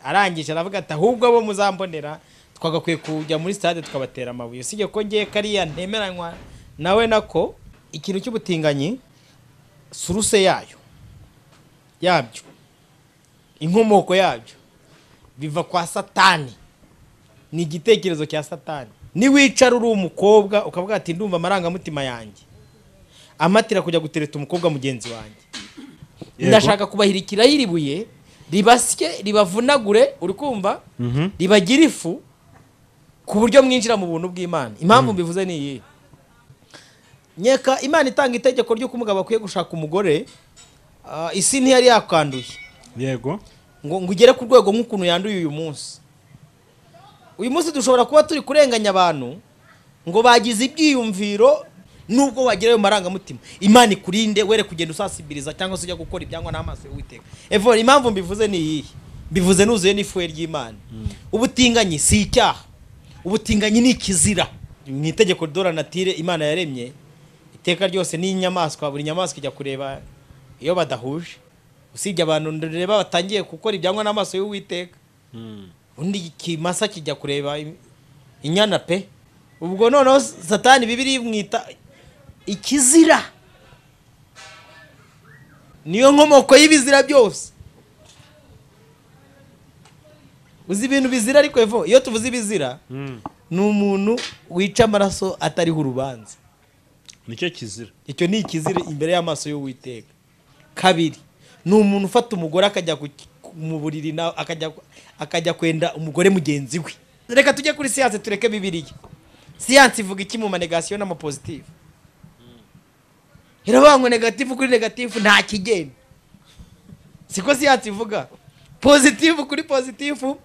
arangije aravuga ati ahubwo abo muzambonera twagakwiye kujya muri stade tukabatera amabuye usibye ko ngiye kariya ntemeranywa nawe nako ikintu cy'ubutinganyi suruse yayo yabyo inkomoko yabyo biva kwa satani ni igitekerezo cya satani niwicara uri umukobwa ukavuga ati ndumva amarangamutima yanjye amatira kujya gutereta umukobwa mugenzi wanjye Yego. ndashaka kubahirikira yiribuye ribasye ribavunagure uri kumva ribagire ifu ku buryo mwinjira mu buntu bw'imana impamvu mbivuze ni iyi nyeka imana itanga itegeko ry'uko umugabo akwiye gushaka umugore ah, isi ntiyari yakanduye yego ngo ngo ugere ku rwego nk'ukuntu yanduye uyu munsi uyu munsi dushobora kuba turi kurenganya abantu ngo bagize ibyiyumviro nubwo wagira ayo marangamutima imana ikurinde were kugenda usasibiriza cyangwa se ujya gukora ibyangwa n'amaso y'uwiteka evora impamvu mbivuze ni iyihe mbivuze nuzuye n'ifuhe ry'imana ubutinganyi si icyaha ubutinganyi ni ikizira mu itegeko dora natire imana yaremye iteka ryose n'inyamaswa buri nyamaswa ijya kureba iyo badahuje usibye abantu ndureba batangiye gukora ibyangwa n'amaso y'uwiteka undi ikimasa kijya kureba i- inyana pe ubwo noneho satani bibiri imwita ikizira niyo nkomoko y'ibizira byose uzi ibintu bizira ariko evo iyo tuvuze ibizira ni umuntu wica amaraso atariho urubanza nicyo kizira icyo ni ikizira imbere y'amaso y'uwiteka kabiri ni umuntu ufata umugore akajya ku- ku- mu buriri na akajya akajya kwenda umugore mugenzi we reka tujye kuri siyanse tureke bibiliya siyanse ivuga iki mu manegasiyo n'amapositive iravuga ngo negatifu kuri negatifu nta kigenda siko siyanse ivuga positifu kuri positifu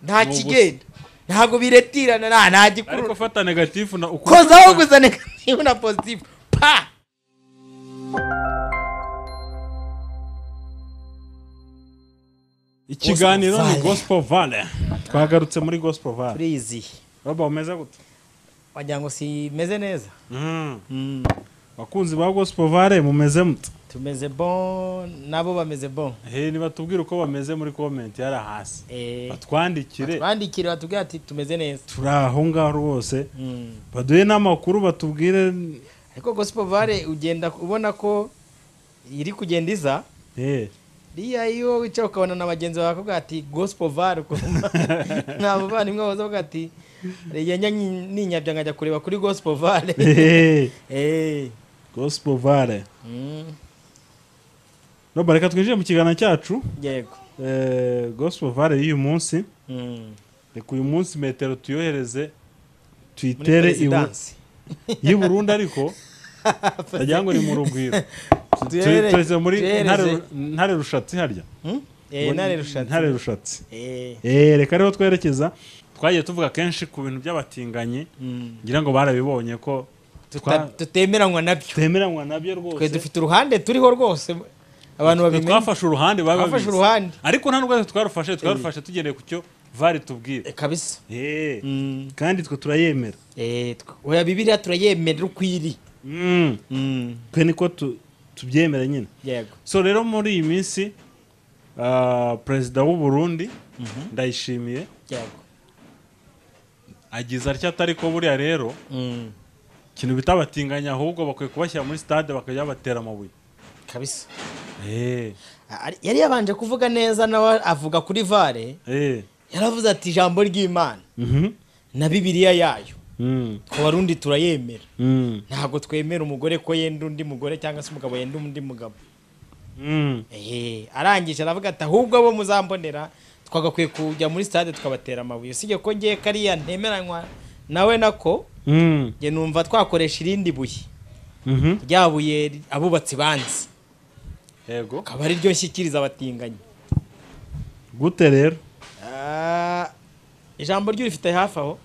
nta Ni ubusa. kigenda ntabwo biretirana nta nta gikurura ariko fata negatifu na ukuri kozaho gusa negatifu na positifu pa ikiganiro ni Gospel Valley. gospel valley twagarutse muri gospel valley turizihi baba umeze gute wagira ngo simeze neza bakunzi ba gospel valley mumeze mute tumeze bon nabo bameze bon he nibatubwire uko bameze muri comment yari hasi Eh, batwandikire bandikire batubwira ati tumeze neza turi aho ngaho rwose Mm. baduhe n'amakuru batubwire ariko gospel vale ugenda ubona ko iri kugenda iza eh, riya iyo wicaye ukabona na bagenzi bawe bakubwira ati gospel vale ukumva nta muvandimwe waza avuga ati rege ninyabya nkajya kureba kuri gospel vale eh, Eh. gospel valley Mm. roba reka twinjire mu kiganiro cyacu yego eh, gospel valley y'uyu munsi Mm. reka uyu munsi metero tuyohereze muri tuyitere i Bu- perezidansi y'i Burundi ariko ndagira ngo ni mu rugwiro Tu- Tuyohere- tuyohereze muri tuyohereze. Ntare- ntare rushatsi harya Hmm? Eh, Ngo- ntare rushatsi Ntare rushatsi Eh. Eh, reka rero twerekeza twagiye tuvuga kenshi ku bintu by'abatinganyi Mm. ngira ngo barabibonye ko Tuta- tutemeranywa nabyo twemeranywa nabyo twe rwose dufite uruhande turiho rwose abantu Twe babimenye twafashe uruhande baba Twafashe babizi. uruhande. ariko nta n'ubwo twarufashe twarufashe tugendeye ku cyo vari tubwira Eh, kabisa Eh, Mm. kandi twe turayemera Eh, tw- oya bibiliya turayemerera uko iri Mm, twe niko tu- tubyemera nyine yego so rero muri iyi minsi ah, perezida w'u Burundi ndayishimiye yego agize atya atari ko buriya rero Mm. ikintu bita abatinganyi ahubwo bakwiye kubashyira muri stade bakajya batera amabuye kabisa Eh, A- ari- yari yabanje kuvuga neza nawe avuga kuri vare eh, yaravuze ati ijambo ry'imana mhm, na bibiliya yayo mm, ku barundi turayemera mm, ntabwo twemera umugore ko yenda undi mugore cyangwa se umugabo yenda undi mugabo mm. Ehe, arangije aravuga ati ahubwo abo muzambonera twagakwiye kujya muri stade tukabatera amabuye usibye ko ngiye kariya ntemeranywa nawe nako Mm, njye numva twakoresha irindi buye mhm. rya buye ri- abubatsi banzi yego akaba ari ryo nshyikiriza abatinganyi gute rero Ah, ijambo ryo rifite hafi aho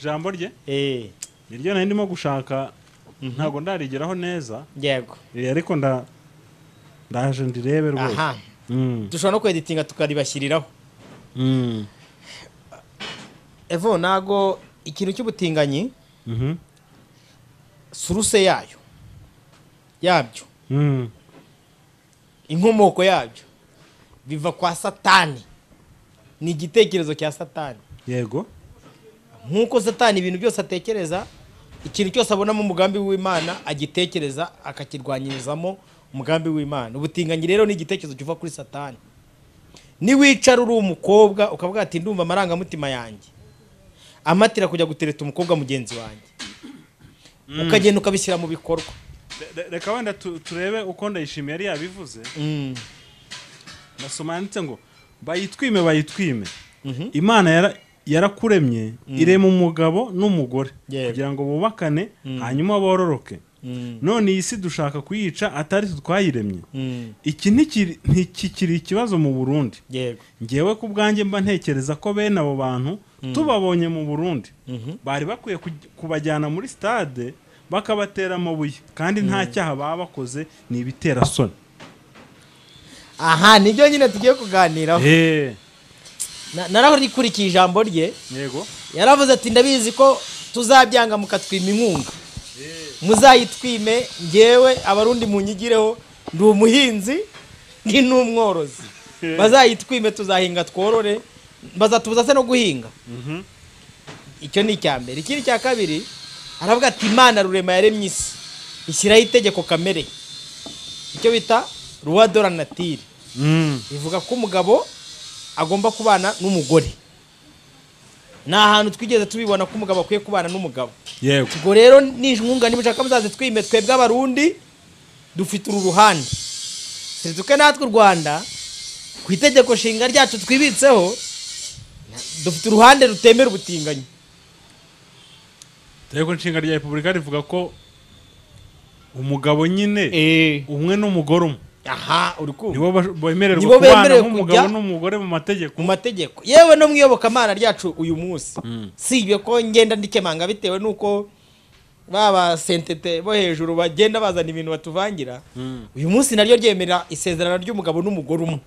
ijambo rye Eh, niryo nari ndimo gushaka ntabwo ndarigeraho neza yego Eh, ariko nda ndaje ndirebe rwose aha Mm, dushobora no kweditinga tukaribashyiriraho mm, evo ntago ikintu cy'ubutinganyi mhm, suruse yayo yabyo mm. inkomoko yabyo biva kwa satani ni igitekerezo cya satani yego nk'uko satani ibintu byose atekereza ikintu cyose abonamo umugambi w'imana agitekereza akakirwanyirizamo umugambi w'imana ubutinganyi rero ni igitekerezo kiva kuri satani niwicara uri umukobwa ukavuga ati ndumva amarangamutima yanjye amatira kujya gutereta umukobwa mugenzi wanjye ukagenda ukabishyira mu bikorwa Re- re- reka wenda tu- turebe uko ndayishimiye yari yabivuze Mm. ndasoma yanditse ngo bayitwime bayitwime imana yara- yarakuremye irema umugabo n'umugore Yego. kugira ngo bubakane hanyuma bororoke none iyi si dushaka kuyica atari twe twayiremye Mm. iki ntikiri- ntikikiri ikibazo mu burundi yego ngewe ku bwanjye mba ntekereza ko bene abo bantu tubabonye mu burundi bari bakwiye kuj- kubajyana muri stade bakabatera amabuye kandi nta cyaha baba bakoze ni ibitera soni aha nibyo nyine tugiye kuganiraho Eh, Na- narahurikurikije ijambo rye yego yaravuze ati ndabizi ko tuzabyanga mukatwima inkunga muzayitwime ngewe abarundi munyigireho ndi umuhinzi ndi n'umworozi bazayitwime tuzahinga tworore bazatubuza se no guhinga icyo ni icya mbere ikindi cya kabiri aravuga ati imana rurema yaremye isi ishyiraho itegeko kamere icyo bita ruwa dora natire Mm. bivuga ko umugabo agomba kubana n'umugore ni ahantu twigeze tubibona ko umugabo akwiye kubana n'umugabo yego ubwo rero n'inkunga nimushaka muzaze twime twebwe abarundi dufite uru ruhande seduke natwe u rwanda ku itegeko nshinga ryacu twibitseho dufite uruhande rutemera ubutinganyi itegeko nshinga rya repubulika rivuga ko umugabo nyine umwe n'umugore umwe aha uri kumva nibo bash- bemererwa Nibo kubana bemerewe nk'umugabo kujya- n'umugore mu mategeko mu mategeko yewe no mu iyobokamana ryacu uyu munsi Mm. sibye ko ngenda ndikemanga bitewe n'uko baba sentete bo hejuru bagenda bazana ibintu batuvangira Mm. uyu munsi naryo ryemera isezerano ry'umugabo n'umugore umwe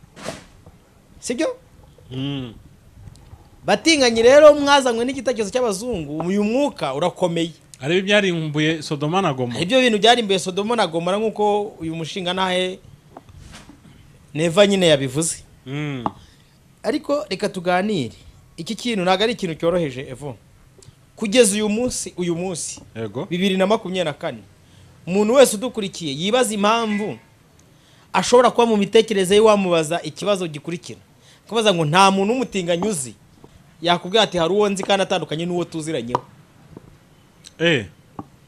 sibyo Mm. batinganyi rero mwazanywe n'igitekerezo cy'abazungu uyu mwuka urakomeye ari byo byarimbuye sodoma na goma ibyo bintu byarimbuye sodomo na gomora nk'uko uyu mushinga ntahe neva nyine yabivuze Mm. ariko reka tuganire iki kintu ntabwo ari ikintu cyoroheje evo kugeza uyu munsi uyu munsi yego bibiri na makumyabiri na kane umuntu wese udukurikiye yibaza impamvu ashobora kuba mu mitekerereze ye wamubaza ikibazo gikurikira kubaza ngo nta muntu w'umutinganyi uzi yakubwira ati hari uwo nzi kandi atandukanye n'uwo tuziranyeho eh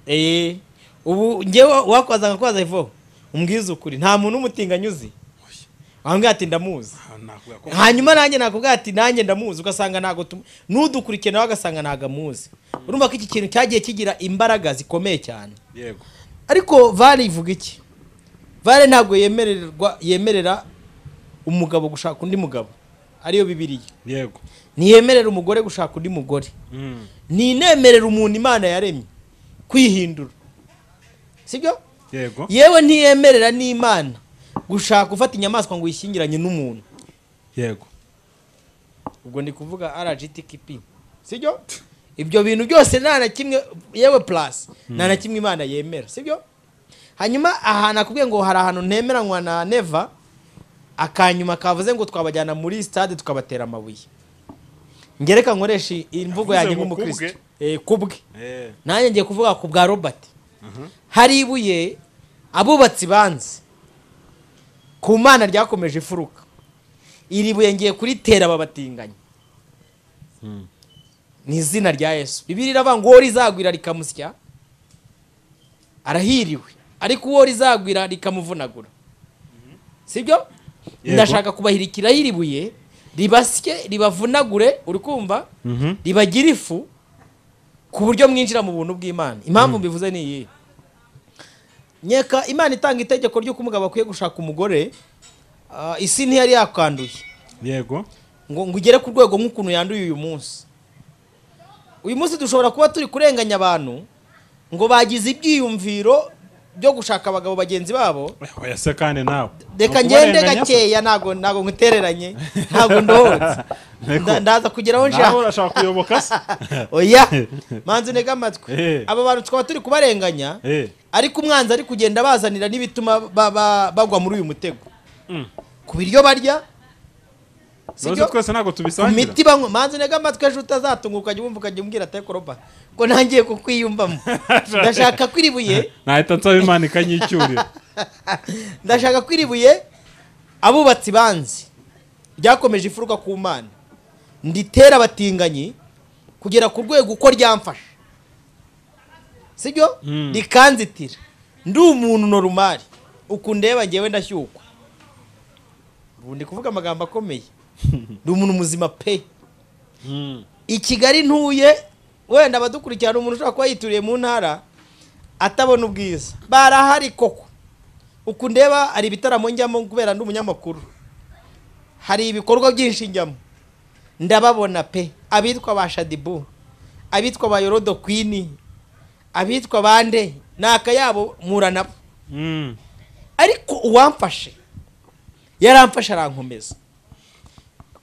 eee ubu ngewe wakubaza nkakubaza evo umbwiza ukuri nta muntu w'umutinganyi uzi wambwira ati ndamuzi Ah, nakuvuga ko- hanyuma nanjye nakubwira ati nanjye ndamuzi ugasanga ntabwo tumu n'udukurikiye nawe agasanga ntabwo amuzi urumva ko iki kintu cyagiye kigira imbaraga zikomeye cyane yego ariko vare ivuga iki vare ntabwo yemererwa yemerera umugabo gushaka undi mugabo ariyo bibiriya yego ntiyemerera umugore gushaka undi mugore Mm. ntinemerera umuntu imana yaremye kwihindura sibyo yego yewe ntiyemerera n'imana gushaka gufata inyamaswa ngo uyishyingiranye n'umuntu yego ubwo ndi kuvuga rgtqp sibyo ibyo bintu byose nta na kimwe yewe plus nta na kimwe imana yemera sibyo hanyuma aha nakubwiye ngo hari ahantu ntemeranywa na neva akanyuma kavuze ngo twabajyana muri stade tukabatera amabuye ngereka nkoresha iyi mvugo Yavuze yanjye ngo nk'umukristo kubwe. Eh, kubwe Eh. nanjye ngiye kuvuga ku bwa robert hari ibuye abubatsi banze ku mana ryakomeje ifuruka iri buye ngiye kuritera babatinganya Mm. ni izina rya yesu bibiri iravuga ngo uwo rizagwira rikamusya arahiriwe ariko uwo rizagwira rikamuvunagura sibyo Yego. ndashaka kubahirikiraho iri buye ribasye ribavunagure uri kumva Mhm. ribagira ifu ku buryo mwinjira mu buntu bw'imana impamvu mbivuze ni iyi nyeka imana itanga itegeko ry'uko umugabo akwiye gushaka umugore ah, isi ntiyari yakanduye yego ngo ngo igere ku rwego nk'ukuntu yanduye uyu munsi uyu munsi dushobora kuba turi kurenganya abantu ngo bagize ibyiyumviro byo gushaka abagabo bagenzi babo Eh, oya se kandi nawe reka Ni ngende ukubarenganya se? gakeya ntago ntago nkutereranye ntago ndohotse Nteko. Nda- ndaza kugeraho nawe nshaka urashaka kuyoboka se oya manzi unege amatwi Eh. aba bantu twaba turi kubarenganya Eh. ariko umwanzi ari kugenda bazanira n'ibituma ba- ba- bagwa muri uyu mutego Mm. ku biryo barya Rose twese ntabwo ku tubisangira miti banywa manzi nega amatwi ejo utazatunga ukajya wumva ukajya umbwira ate koroba ko nangiye kukwiyumvamo ndashaka ko iri buye nahita nsaba imana ikanyicyurira ndashaka ko iri buye abubatsi banzi ryakomeje imfuruka ku mana nditera abatinganyi kugera ku rwego uko ryamfasha sibyo Mm. rikanzitira ndi umuntu norumari uku ndeba ngewe ndashyukwa ubu ndi kuvuga amagambo akomeye ndi umuntu muzima pe Mm. i kigali ntuye wenda abadukurikirana umuntu ushobora kuba yituriye mu ntara atabona ubwiza barahari koko uku ndeba hari ibitaramo njyamo kubera ndi umunyamakuru hari ibikorwa byinshi njyamo ndababona pe abitwa ba shadibu abitwa ba yorodo kwini abitwa bande ni akayabo mpura nabo Mm. ariko uwamfashe yaramfashe arankomeza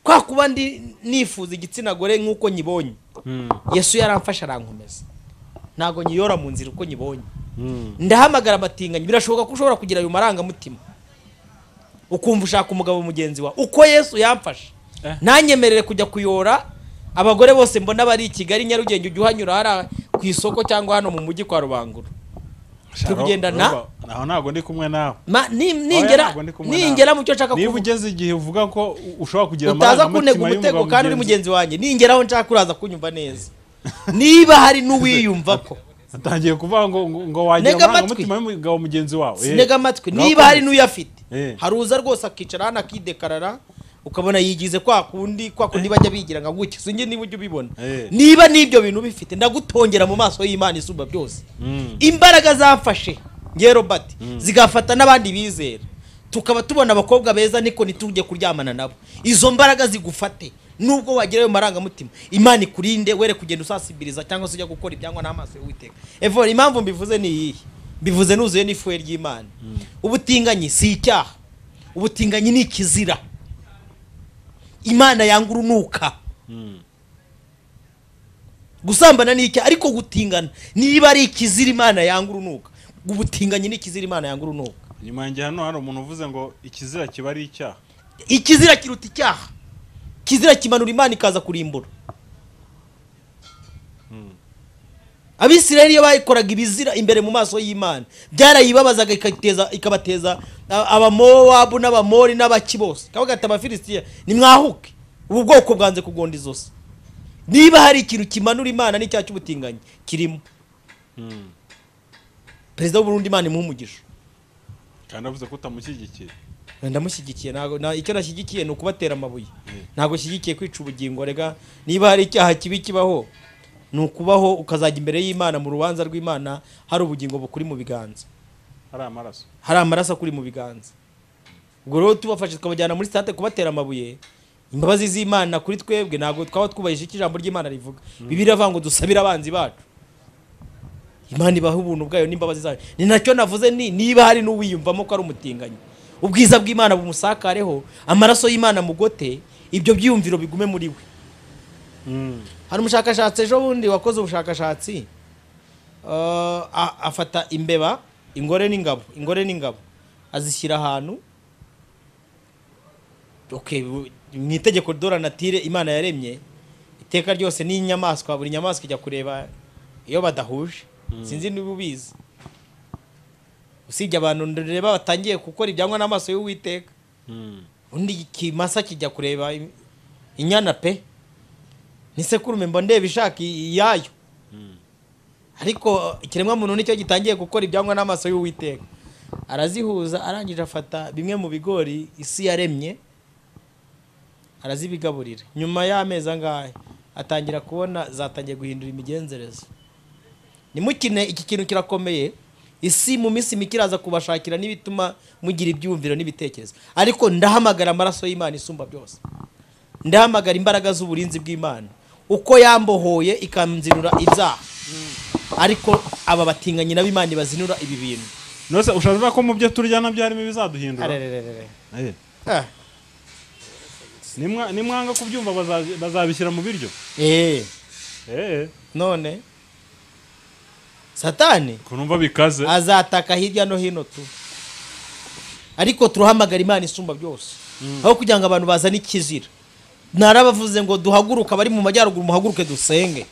kwa kuba ndi nifuza igitsina gore nk'uko nyibonye Mm. yesu yaramfashe arankomeza ntabwo nyiyora mu nzira uko nyibonye Mm. ndahamagara abatinganyi birashoboka ko ushobora kugira ayo marangamutima ukumva ushaka umugabo mugenzi wawe uko yesu yamfashe Eh. nanyemerere kujya kuyora abagore bose mbona bari i kigali nyarugenge ujya uhanyura hariya ku isoko cyangwa hano mu mujyi kwa rubangura Turi kugendana? Roba, aho ntabwo ndi kumwe nawe Ma- ni- Oya, ningera ntabwo ndi kumwe nawe. ningera mu cyo nshaka niba kuvuga ugeze igihe uvuga ko u- ushobora kugira utaza amarangamutima kuntega umutego y'umugabo kandi uri mugenzi- mugenzi wanjye ningeraho nshaka uraza kunyumva neza niba hari n'uwiyumva ko atangiye kuvuga ngo ngo- ngo wagira Ntega amatwi. amarangamutima y'umugabo mugenzi wawe Eh, sinega amatwi ngaho niba ko- hari n'uyafite Eh. haruza rwose akicara hano akidekarara ukabona yigize kwa kundi kwa kundi bajya bigira nka gutya sinjye niba ujya ubibona Eh. niba n'ibyo bintu ubifite ndagutongera mu maso y'imana isumba byose Mm. imbaraga zafashe nge robert zigafata n'abandi bizera tukaba tubona abakobwa beza niko ntitujye kuryamana nabo izo mbaraga zigufate nubwo wagira ayo marangamutima imana ikurinde were kugenda usasibiriza cyangwa se ujya gukora ibyangwa n'amaso y'uwiteka evora impamvu mbivuze ni iyihe mbivuze nuzuye n'ifuhe ry'imana ubutinganyi si icyaha ubutinganyi ni ikizira imana yanga urunuka Mm. gusambana ni icyaha ariko gutingana niba ari ikizira imana yanga urunuka ubutinganyi ni ikizira imana yanga urunuka inyuma yanjye hano hari umuntu uvuze ngo ikizira kiba ari icyaha ikizira kiruta icyaha ikizira kimanura imana ikaza kurimbura abisirayeli iyo bayikoraga ibizira imbere mu maso y'imana byarayibabazaga ikateza- ikabateza a- abamowabu n'abamori n'abaki bose kabaga ati abafilisitiya nimwahuke ubu bwoko bwanze kugonda izosi niba hari ikintu kimanura imana n'icyaha cy'ubutinganyi kirimo Mm. perezida w'uburundi imana imuha umugisha kandi avuze ko utamushyigikiye ndamushyigikiye ntabwo nta- icyo nashyigikiye ni ukubatera amabuye Mm. ntabwo shyigikiye kwica ubugingo rega niba hari icyaha kibi kibaho ni ukubaho ukazajya imbere y'imana mu rubanza rw'imana hari ubugingo bukuri mu biganza hari amaraso hari amaraso akuri mu biganza ubwo rero tubafashe tukabajyana muri sitade kubatera amabuye imbabazi z'imana kuri twebwe ntabwo twaba twubahije icyo ijambo ry'imana rivuga bibiri avuga ngo dusabire abanzi bacu imana ibaha ubuntu bwayo n'imbabazi zayo ni nacyo navuze ni niba hari n'uwiyumvamo ko ari umutinganyi ubwiza bw'imana bumusakareho amaraso y'imana mugote ibyo byiyumviro bigume muri we Mm. hari umushakashatsi ejo bundi wakoze ubushakashatsi uh, a- afata imbeba ingore n'ingabo ingore n'ingabo azishyira ahantu okay, bu- mu itegeko dora natire imana yaremye iteka ryose n'inyamaswa buri nyamaswa ijya kureba iyo badahuje sinzi niba ubizi usibye abantu ndureba batangiye gukora ibyangwa n'amaso y'uwiteka Mm. undi ikimasa kijya kureba i- inyana pe nisekurume mba ndeba ishaka i- iyayo Mm. ariko ikiremwa muntu nicyo gitangiye gukora ibyangwa n'amaso y'uwiteka arazihuza arangije afata bimwe mu bigori isi yaremye arazibigaburira nyuma y'amezi angahe atangira kubona zatangiye guhindura imigenzereze nimukine iki kintu kirakomeye isi mu minsi mike iraza kubashakira n'ibituma mugira ibyumviro n'ibitekerezo ariko ndahamagara amaraso y'imana isumba byose ndahamagara imbaraga z'uburinzi bw'imana uko yambohoye ikanzinura ibyaha ariko aba batinganyi nabo imana ibazinura ibi bintu nose ushobora ko mu byo turya nabyo harimo ibizaduhindura Arerererere. Eh. Ah. Nimwa- nimwanga kubyumva baza- bazabishyira mu biryo Eh, Eh, none satani ukuntu numva bikaze azataka hirya no hino tu ariko turahamagara imana isumba byose aho kugira ngo abantu bazane ikizira narabavuze ngo duhaguruke abari mu majyaruguru muhaguruke dusenge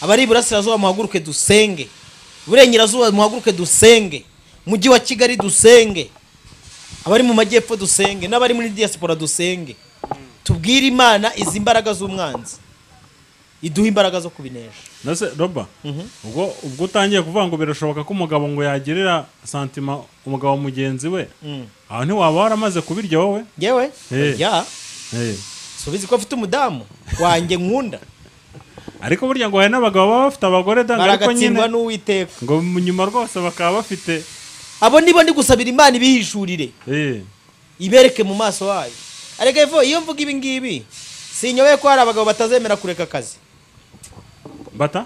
abari iburasirazuba muhaguruke dusenge iburengerazuba muhaguruke dusenge mujyi wa kigali dusenge abari mu majyepfo dusenge n'abari muri diaspora dusenge tubwire imana izi mbaraga z'umwanzi iduha imbaraga zo kubinesha ndetse roba ubwo ubwo utangiye kuvuga ngo birashoboka ko umugabo ngo yagirira santima umugabo mugenzi we Mm. aho ntiwaba waramaze kubirya wowe yewe Eh. ya Eh. subizi ko afite umudamu wanjye nkunda ariko burya ngo hari n'abagabo baba bafite abagore danga ariko baragatsindwa nyine n'uwiteka ngo mu nyuma rwose bakaba bafite abo nibo ndi gusabira imana ibihishurire eh, ibereke mu maso hayo ariko evo iyo mvuga ibi ngibi sinyobeye ko hari abagabo batazemera kureka akazi bata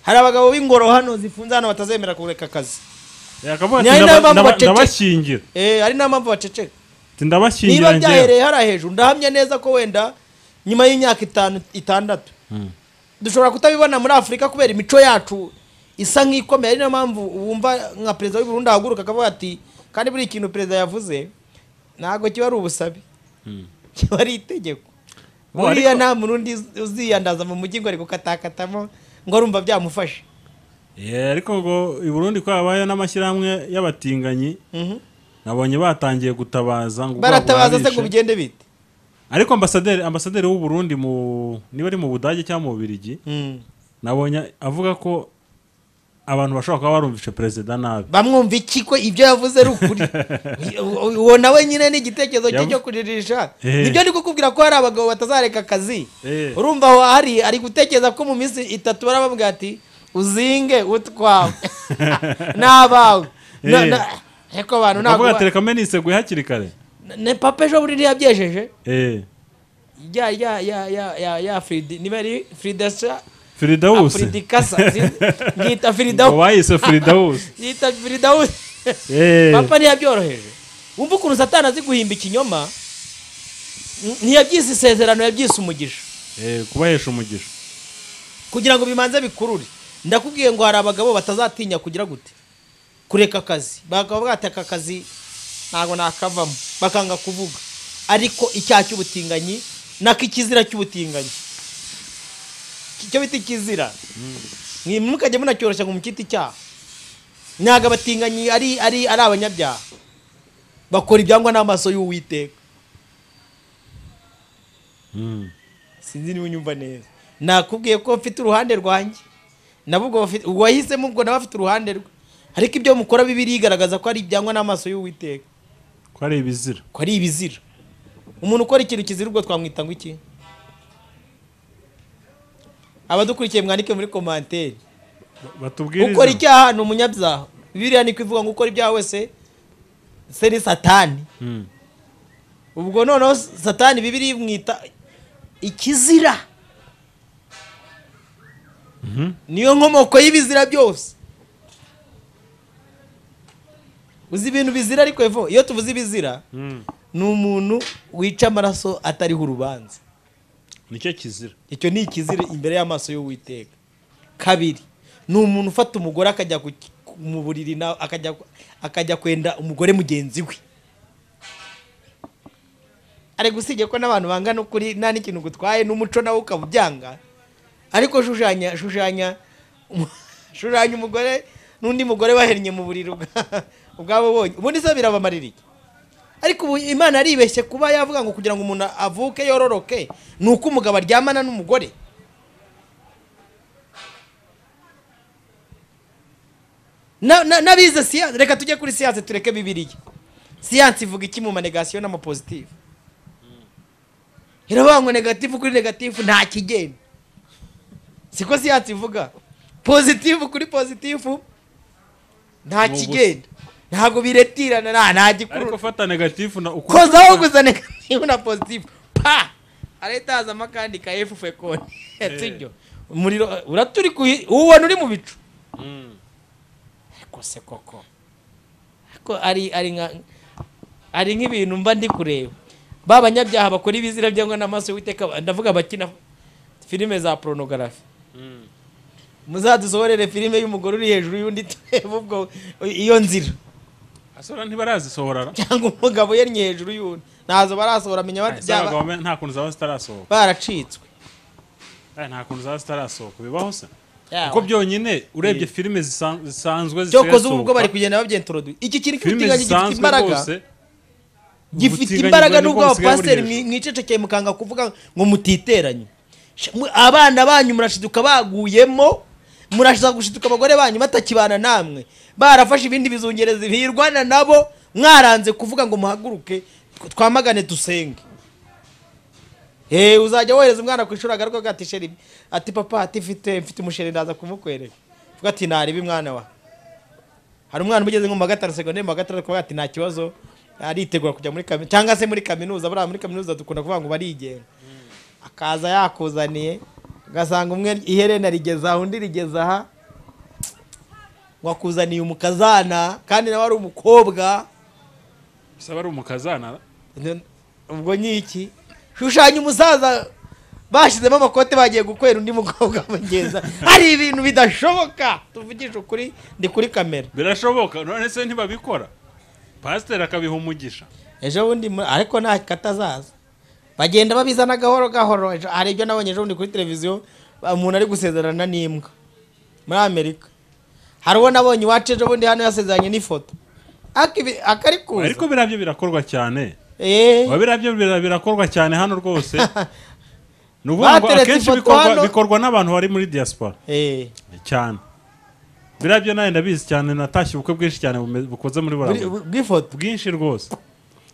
hari abagabo b'ingoro hano zifunze hano batazemera kureka akazi Eh, akavuga Ni ati, ari nayo "Ndaba- mpamvu ndaba- baceceka." ndabashyingira Eh, hari n'impamvu baceceka Ati, ndabashyingira niba njyewe." byahereye hariya hejuru ndahamya neza ko wenda nyuma y'imyaka itanu itandatu Mm. dushobora kutabibona muri afurika kubera imico yacu isa nk'ikomeye ari niyo mpamvu wumva nka perezida w'u Burundi ahaguruka akavuga ati kandi buri kintu perezida yavuze ntabwo kiba ari ubusabe kiba ari itegeko Bo, buriya ariko- nta muntu undi uziyandaza mu mujyi ngo ari gukatakatamo ngo arumva byamufashe Eh, ariko ngo i Burundi ko habaye n'amashyirahamwe y'abatinganyi Mhm. nabonye batangiye gutabaza ngo ubwabo baratabaza se ngo barabishe. bigende bite ariko ambasaderi ambasaderi w'u Burundi mu niba ari mu Budage cyangwa mu Bubiligi Mm. nabonye avuga ko abantu bashobora kuba barumvishe perezida nabi bamwumva iki ko ibyo yavuze ari ukuri U- uwo nawe nyine ni igitekerezo cye Yavu- cyo kuririsha Eh. nibyo ndi kukubwira ko hari abagabo batazareka akazi Eh. urumva aho ari ari gutekereza ko mu minsi itatu barababwira ati uzinge utwawe n'abawe Na- Eh. na- ariko abantu ntabwo avuga ati ba- reka mbe niseguye hakiri kare ne papa ejo bundi ntiyabyejeje Eh, ya ya ya ya ya ya fridi niba ari fridasa Firidausi afridikasa yita ngo firidawu bayise Firidausi yita firidawu Eh, papa ntiyabyoroheje wumva ukuntu satani azi guhimba ikinyoma N- ntiyabyise isezerano yabyise umugisha eh, kubahesha umugisha kugira ngo bimanze bikurure ndakubwiye ngo hari abagabo batazatinya kugira gute kureka akazi bakaba bateka akazi ntabwo nakavamo bakanga kuvuga ariko icyaha cy'ubutinganyi nako ikizira cy'ubutinganyi icyo bita ikizira mukajya munacyoroshya ngo mukite icyaha ntabwo abatinganyi ari ari ari abanyabyaha bakora ibyangwa n'amaso y'uwiteka Mm. sinzi niba unyumva neza nakubwiye ko mfite uruhande rwanjye nabo ubwo bafite uwahisemo ubwo nawe afite uruhande rwe ariko ibyo mukora bibi birigaragaza ko ari ibyangwa n'amaso y'uwiteka ko ari ibizira ko ari ibizira umuntu ukora ikintu kizira ubwo twamwita ngo iki abadukurikiye mwandike muri komantere batubwirize ukora icyaha ni umunyabyaha biriya niko ivuga ngo ukora ibyaha wese se ni satani Mm. ubwo noneho satani bibiri imwita ikizira niyo nkomoko y'ibizira byose uzi ibintu bizira ariko evo iyo tuvuze ibizira Mm. ni umuntu wica amaraso atariho urubanza nicyo kizira icyo ni ikizira imbere y'amaso y'uwiteka kabiri ni umuntu ufata umugore akajya ku- ku- mu buriri na- akajya akajya kwenda umugore mugenzi we ariko usibye ko n'abantu bangana ukuri nta n'ikintu gutwaye n'umuco nawe ukaba ubyanga ariko shushanya shushanya shushanya umugore n'undi mugore bahennye mu buriri ubwa- ubwabo bonye ubundi se birabamarira iki ariko ubu imana yaribeshye kuba yavuga ngo kugira ngo umuntu avuke yororoke ni uko umugabo aryamana n'umugore Na- na- n'abize siyanse reka tujye kuri siyanse tureke bibiliya siyanse ivuga iki mu manegasiyo n'amapositifu iravuga ngo negatifu kuri negatifu nta kigenda siko siyanse ivuga positifu kuri positifu nta Ni ubusa. kigenda ntabwo biretirana nta nta gikurura ariko fata negatifu na ukuri kozaho gusa negatifu na pozitifu pa aretazamo akandi ka efu fekoni sibyo umuriro uraturi kuhi ubona uri mu bicu Mm. ariko se koko ariko ari ari nka ari nk'ibintu mba ndi kureba ba banyabyaha bakora ibizira byangwa n'amaso y'uwiteka ndavuga abakina filime za porunogarafi Mm. muzadusohorere filime y'umugore uri hejuru y'undi turebe ubwo iyo nzira asora ntibarazisohora cyangwa umugabo yari hejuru y'undi ntazo barasohora amenya Aya, zaba byaba gahunda nta kuntu zaba zitarasoko baracitswe nta kuntu zaba zitarasohoka bibaho se Yawe. kuko byonyine urebye filime zisan- zisanzwe zisigaye cyokoze ubu ubwo zisohoka, bari kugenda babyenturoduye iki kintu filime cy'ubutinganyi gifite zisanzwe imbaraga rwose gifite ubutinganyi imbaraga bwari nubwo bwose abapasiteri bwari mwicecekeye mukanga kuvuga ngo mutiteranye Sha- mwe- abana banyu murashiduka baguyemo murashiza gushiduka abagore banyu batakibana namwe barafashe ibindi bizungerezi birwana nabo mwaranze kuvuga ngo muhaguruke tw- twamagane dusenge Eh uzajya wohereza umwana ku ishuri agaruka avuga ati sheri ati papa ati mfite mfite umusheri ndaza kumukwereka uvuga ati narebe mwana wa hari umwana umugeze nko mu wa gatanu segonderi mu wa gatandatu kuvuga ati nta kibazo aritegura kujya muri kaminuza cyangwa se muri kaminuza buriya muri kaminuza dukunda kuvuga ngo barigenga akaza yakuzaniye ugasanga umwe iherena rigeze aha undi rigeze aha wakuzaniye umukazana kandi nawe ari umukobwa bisaba ari umukazana None- ubwo nyiki shushanya umusaza bashyizemo amakote bagiye gukwera undi mukobwa bagenza hari ibintu bidashoboka tuvugishe ukuri ndi kuri kamera birashoboka none se ntibabikora pasiteri akabiha umugisha ejo bundi mu- ariko nta katazaza bagenda babizana gahoro gahoro Ejo- hari ibyo nabonye ejo bundi kuri televiziyo ba- umuntu ari gusezerana n'imbwa muri amerika hari uwo nabonye iwacu ejo bundi hano yasezeranye n'ifoto Akibi- akari ariko kuza biriya byo birakorwa cyane Eh, Oya, biriya byo bira- birakorwa cyane hano rwose ni ukuvuga ngo Bateretse akenshi ifoto hano. bikorwa, bikorwa n'abantu bari muri diaspora eh. cyane biriya byo nawe ndabizi cyane natashye ubukwe bwinshi cyane bume- bukoze muri Buri- buriya bw'ifoto bwinshi rwose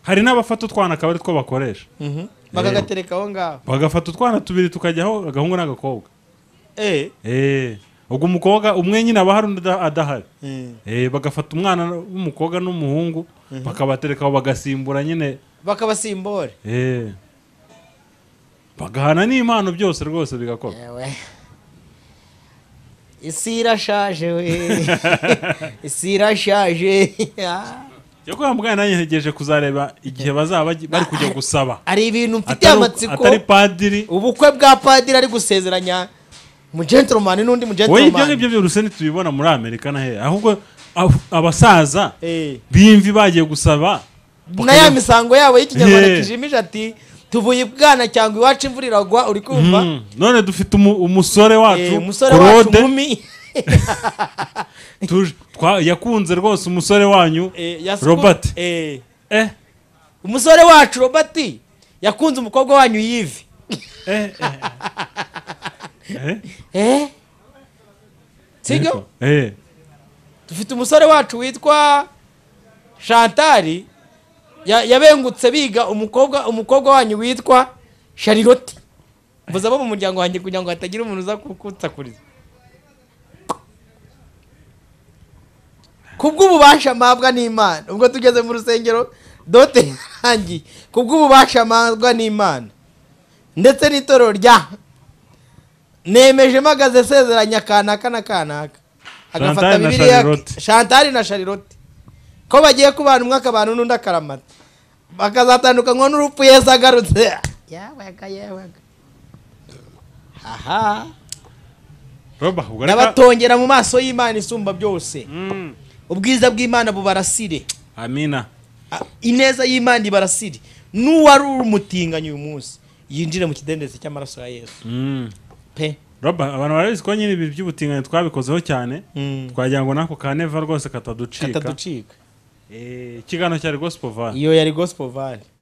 hari n'abafata utwana akaba ari two bakoresha Mhm. bakagatereka aho ngaho bagafata utwana tubiri tukajyaho agahungu n'agakobwa Eh. Eh, ubwo umukobwa umwe nyine aba hari undi ada- adahari Eh. Eh, bagafata umwana w'umukobwa n'umuhungu bakabatereka aho bagasimbura nyine bakabasimbore eh, bagahana n'impano byose rwose bigakorwa Ewe. isi irashaje we isi irashaje yo kwa muganga nanjye ntegereje kuzareba igihe bazaba bagi- bari kujya gusaba hari ibintu mfitiye atari amatsiko atari padiri ubukwe bwa padiri ari gusezeranya mu gentleman n'undi mu wowe ibyo ngibyo gentleman byose ntitubibona muri amerika na he ahubwo ab- abasaza Eh. b'imvi bagiye gusaba na ya misango yabo y'ikinyarwanda Yeah. kijimije ati tuvuye ibwana cyangwa iwacu imvura iragwa uri kumva Mm, none dufite umu- umusore Eh, wacu umusore wacu Claude, nkumi tuje- twa- yakunze rwose umusore wanyu Eh, yasuku- Robert. Eh. eh umusore wacu robert yakunze umukobwa wanyu yive eh eh eh eh sibyo Yego. eh dufite umusore wacu witwa shantari ya- yabengutse biga umukobwa umukobwa wanyu witwa sharilote mvuze abo mu muryango wanjye kugira ngo hatagira umuntu uza kukunsakuriza kubw'ububasha mpabwa n'imana ubwo tugeze mu rusengero dote yarangiye kubw'ububasha mpabwa n'imana ndetse n'itorero rya nemeje mpagaze sezeranya kanaka na kanaka agafata Chantal na bibiliya Charlotte. shantari na sharilote ko bagiye kubana umwe akabana n'undi akaramata bakazatandukanywa n'urupfu yesu agarutse yabaga yabaga aha roba ubwo reka n'abatongera mu maso y'imana isumba byose Mm, ubwiza bw'imana bubarasire amina A- ineza y'imana ibarasire n'uwari umutinganyi uyu munsi yinjire mu kidendezi cy'amaraso ya yesu Mm. pe roba abantu barabizi ko nyine ibi by'ubutinganyi twabikozeho cyane twagira ngo n'ako ka neva rwose kataducika kataducika Eh, ikiganiro cyari gospel van iyo yari gospel vale